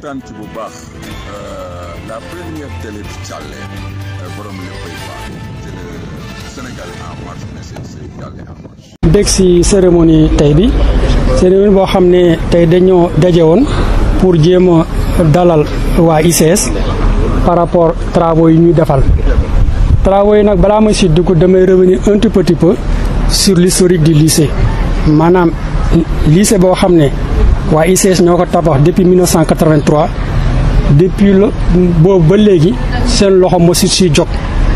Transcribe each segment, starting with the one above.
kontaan ci bu baax la première télé bi Thialé borom léppay baax c'est le Sénégal en marche mais c'est c'est Thialé en marche. dégg si cérémonie tey bi cérémonie boo xam ne tey dañoo daje woon pour jéem a dalal waa ICS par rapport travaux yi ñuy defal travaux yi nag balaa ma si dugg damay revenir un tout petit peu sur l'historique du lycée maanaam lycée boo xam ne waa ICS ñoo ko tabax depuis 1983 depuis la boobu ba léegi seen loxo mosu si jóg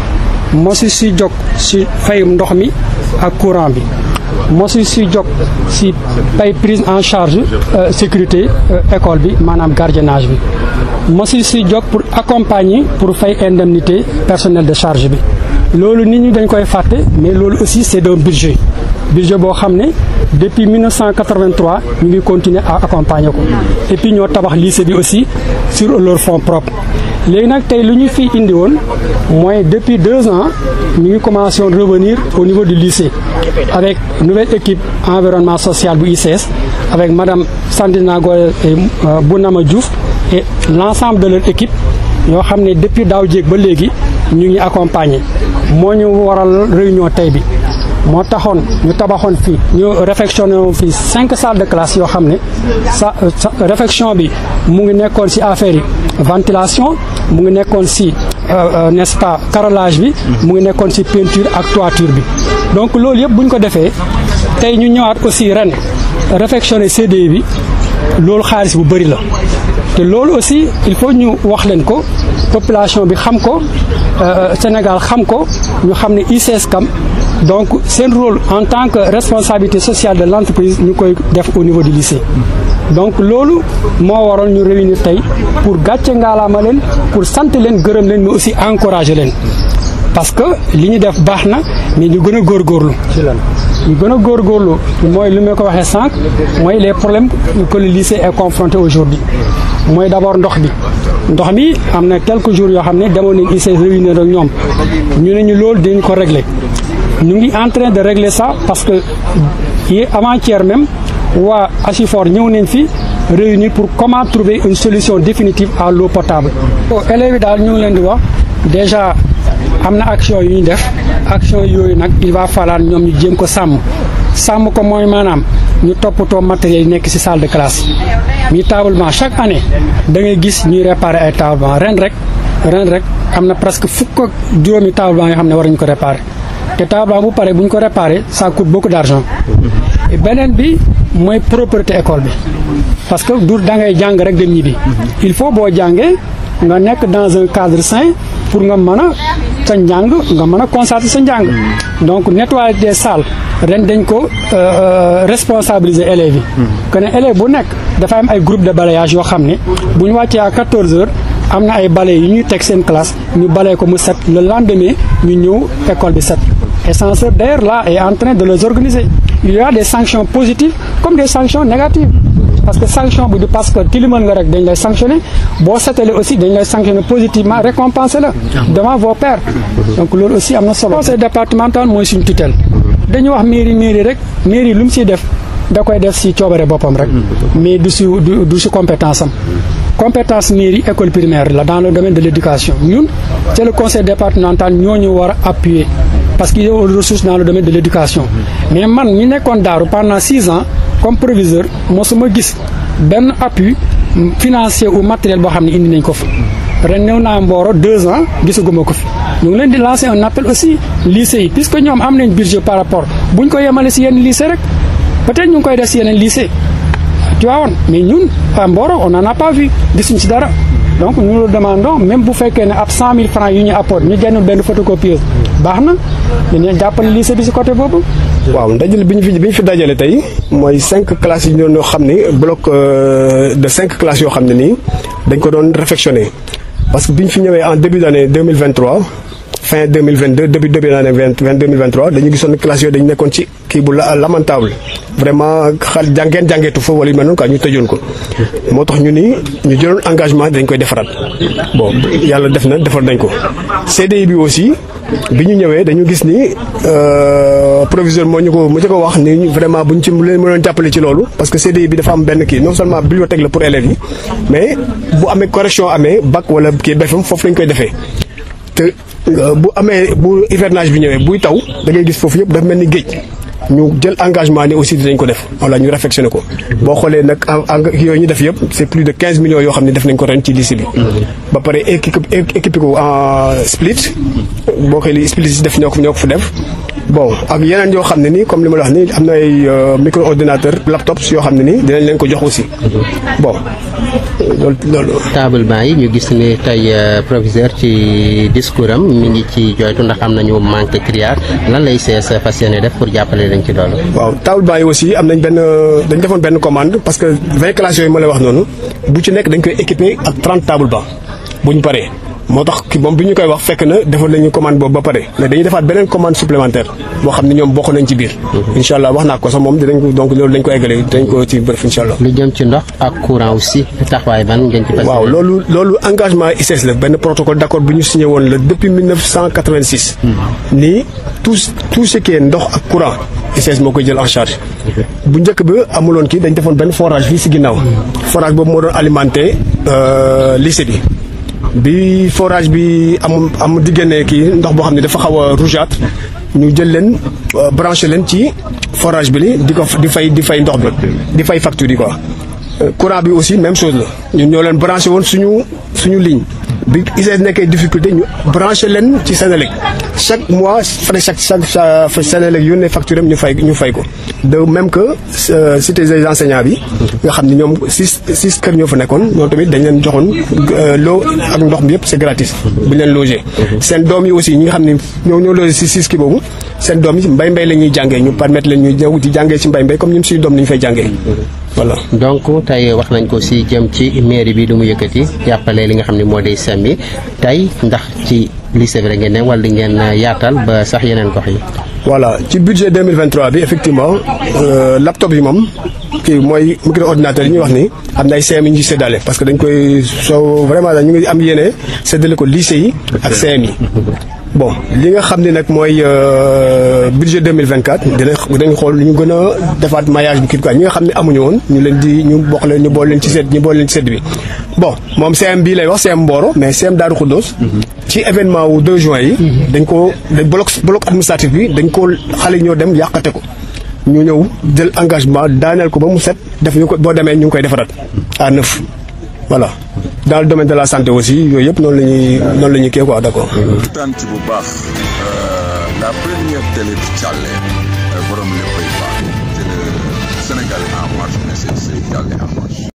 mosu si jóg si fayum ndox mi ak courant bi mosu si jóg si pay prise en charge sécurité école bi maanaam gardiennage bi mosu si jóg pour accompagner pour fay indemnité personnel de charge bi loolu nit ñi dañ koy fàtte mais loolu aussi c'est un budget budget boo xam ne depuis 1983 ñu ngi continuer à accompagner ko et puis ñoo tabax lycée bi aussi sur leur fonds propres léegi nag tey lu ñu fi indi woon mooy depuis deux ans ñu ngi commencé woon revenir au niveau du lycée avec nouvelle équipe environnement social bu ICS avec madame Sandina Goye et Bounama Diouf et l'ensemble de leur équipe ñoo xam ne depuis daaw jéeg ba léegi ñu ngi accompagner moo ñu waral réunion tey bi moo taxoon ñu tabaxoon fii ñu réfectionné woon fii cinq salles de classe yoo xam ne sa réfection bi mu ngi nekkoon ci affaire yi ventilation mu ngi nekkoon ci n'est-ce pas carrelage bi mu ngi nekkoon ci peinture ak toiture bi donc loolu yëpp bu ñu ko defee tey ñu ñëwaat aussi ren réfectionné CDI bi loolu xaalis bu bari la te loolu aussi il faut ñu wax leen ko population bi xam ko Sénégal xam ko ñu xam ne ICS Kam donc seen rôle en tant que responsabilité sociale de l'entreprise ñu koy def au niveau du lycée donc loolu moo waroon ñu réunir tey pour gàcce ngaalaama leen pour sant leen gërëm leen mais aussi encourager leen parce que li ñu def baax na mais ñu gën a góorgóorlu ñu gën a góorgóorlu mooy li ma ko waxee sànq mooy les problèmes que le lycée est confronté aujourd'hui mooy d'abord ndox bi ndox mi am na quelques jours yoo xam ne demoon nañ ICS réunir ak ñoom ñu ne ñu loolu dinañ ko régler ñu ngi en train de régler ça parce que yi avant-hier même waa Asifor ñëw nañ fi réunir pour comment trouver une solution définitive à l'eau potable. élèves yi daal ñu ngi leen di wax déjà am na action yu ñu def action yooyu nag il va falloir ñoom ñu jéem ko sàmm sàmm ko mooy maanaam ñu toppatoo matériel yi nekk ci salle de classe mi tablement chaque année da ngay gis ñuy réparer ay tablement ren rek ren rek am na presque fukk ak juróomi tablement yoo xam ne war nañu ko réparer te tablement bu pare bu ñu ko réparer ça coûte beaucoup d'argent beneen bi mooy propreté école bi parce que du da ngay jàng rek dem ñibbi il faut boo jàngee nga nekk dans un cadre sain pour nga mën a sa njàng nga mën a constater sa njàng donc nettoyer des salles ren dañ ko responsabiliser élèves yi que ne élève bu nekk dafa am ay groupe de balayage yoo xam ne bu ñu wàccee à 14 heures am na ay balais yu ñuy teg seen classe ñu balee ko mu set le lendemain ñu ñëw école bi set et censeur d'ailleurs là est en train de les organiser il y a des sanctions positives comme des sanctions négatives parce que sanction bi du parce que tilimal nga rek dañ lay sanctionner boo setalee aussi dañ lay sanctionner positivement récompenser la devant vos pairs donc loolu aussi am na solo conseil départemental mooy suñ tutelle dañu wax mairie mairie rek mairie lu mu siy def da koy def si coobare boppam rek mais du si du si compétence am compétence mairie école primaire la dans le domaine de l'éducation ñun c'est le conseil départemental ñoo ñu war a appuyer parce qu'il y a des ressources dans le domaine de l'éducation mais man ñi nekkoon daaru pendant six ans comme proviseur mosuma gis benn appui financier ou matériel boo xam ne indi nañ ko fa ren ñëw naa Mboro deux ans gisaguma ko fi ñu ngi leen di lancer un appel aussi lycée yi puisque ñoom am nañ budget par rapport buñ ko yemale si yenn lycée rek peut-être ñu ngi koy def si yeneen lycée Tivaouane mais ñun à Mboro on n'en a pas vu gisuñ si dara donc nous le demandons même bu fekkee ne ab cent mille francs yu ñu apporte ñu génn benn photocopieuse baax na dañuy jàppale lycée bi si côté boobu. waaw ndajale bi ñu fi bi ñu fi dajale tey mooy cinq classes yi ñu doon xam ni bloc de cinq classes yoo xam ne nii dañ ko doon réfectionner parce que bi ñu fi ñëwee en début d'année deux mille vingt trois fin 2022 début début l'année vingt vingt deux mille vingt trois dañu gisoon classe yooyu dañu nekkoon ci kii bu la lamentable vraiment xal jàngeen jàngeetu fa wala yu mel noonu quoi ñu tëjoon ko moo tax ñu ni ñu jëloon engagement dañ koy defaraat bon yàlla def na defar nañ ko CDI bi aussi bi ñu ñëwee dañu gis ni proviseur moo ñu ko mu ci ko wax ni vraiment bu ñu ci leen mënoon jàppale ci loolu parce que CDI bi dafa am benn kii non seulement bibliothèque la pour élèves yi mais bu amee correction amee bac wala kii BFEM foofu lañ koy defee te bu amee bu hivernage bi ñëwee buy taw da ngay gis foofu yëpp dafa mel ni géej ñu jël engagement ni aussi dinañ ko def wala ñu réflexionné ko boo xoolee nag yooyu ñu def yëpp c'est plus de quinze millions yoo xam ne def nañ ko ren ci lycée bi ba pare équipe équipé ko en split boo xoolee split si def ñoo ko ñoo ko fa def bon ak yeneen yoo xam ne nii comme li ma la wax nii am na ay micro ordinateur laptops yoo xam ne nii dinañ leen ko jox aussi bon loolu loolu. table banc yi ñu gis ne tey proviseur ci discours am mi ngi ci joytu ndax am nañu manque criard lan lay sees fas yéene def pour jàppale leen ci loolu. waaw table banc yi aussi am nañ benn dañ defoon benn commande parce que vingt classes yooyu ma lay wax noonu bu ci nekk dañ koy équiper ak trente table banc bu ñu paree. moo tax ki moom bi ñu koy wax fekk na defoon nañu commande boobu ba pare mais dañuy defaat beneen commande supplémentaire boo xam ne ñoom bokk nañ ci biir. incha allah wax naa ko sax moom dinañ ko donc loolu dañ ko eggale dañ ko ci bref incha allah. lu jëm ci ndox ak courant aussi taxawaay ban ngeen ci. waaw loolu loolu engagement ICS la benn protocole d'accord bi ñu signé woon la depuis 1986. nii tout tout ce qui est ndox ak courant ICS moo koy jël en charge. bu njëkk ba amuloon kii dañ defoon benn forage fii si ginnaaw. forage boobu moo doon alimenté lycée bi. bi forage bi am am diggante kii ndox boo xam ne dafa xaw a rougeâtre ñu jël leen branché leen ci forage bi li di ko di fay di fay ndox bi di fay facture yi quoi. courant bi aussi même chose la ñun ñoo leen branché woon suñu suñu ligne bi ICS nekkee difficulté ñu branché leen ci Sénélec chaque mois frais chaque chaque Sénélec yónnee facture am ñu fay ñu fay ko de même que cité des enseignants bi nga xam ne ñoom six six kër ñoo fa nekkoon ñoom tamit dañ leen joxoon loo ak ndox bi yëpp c'est gratis bu ñu leen logé seen doom yi aussi ñi nga xam ne ñoo ñoo logé si six kii boobu seen doom yi mbay mbay la ñuy jàngee ñu permettre leen ñu ñëw di jàngee ci mbay mbay comme ñun suñu doom ni ñu fay jàngee voilà donc tey wax nañ ko si jëm ci mairie bi du mu yëkkati jàppale li nga xam ne moo di sem yi tey ndax ci lycée bi rek ngeen ne wala di ngeen yaatal ba sax yeneen gox yi. voilà ci budget 2023 bi effectivement laptop yi moom kii mooy micro ordinateur yi ñuy wax ni am na ay CM yi ñu séddale parce que dañ koy soo vraiment dañ ñu ngi am yéene séddale ko lycée yi ak CM yi. bon li nga xam ne nag mooy budget 2024 dinañ dinañ xool ñu gën a defaat maillage bi kii quoi ñi nga xam ne amuñu woon ñu leen di ñu bokk leen ñu boole leen ci sedd ñu boole leen ci sedd bi bon moom CM bii lay wax CM Mboro mais CM Darou Khoudoss ci événement wu 2 juin yi dañ ko dañ bloc bloc administratif bi dañ ko xale ñoo dem yàqate ko ñu ñëw jël engagement daaneel ko ba mu set def ñu ko boo demee ñu ngi koy defaraat à neuf voilà dans le domaine de la santé aussi yooyu yëpp noonu la ñuy noonu la ñuy kii quoi d'accord. tant ci bu baax la première télé bi Thialé borom léppay baax te le Sénégal en marche ne c'est Thialé am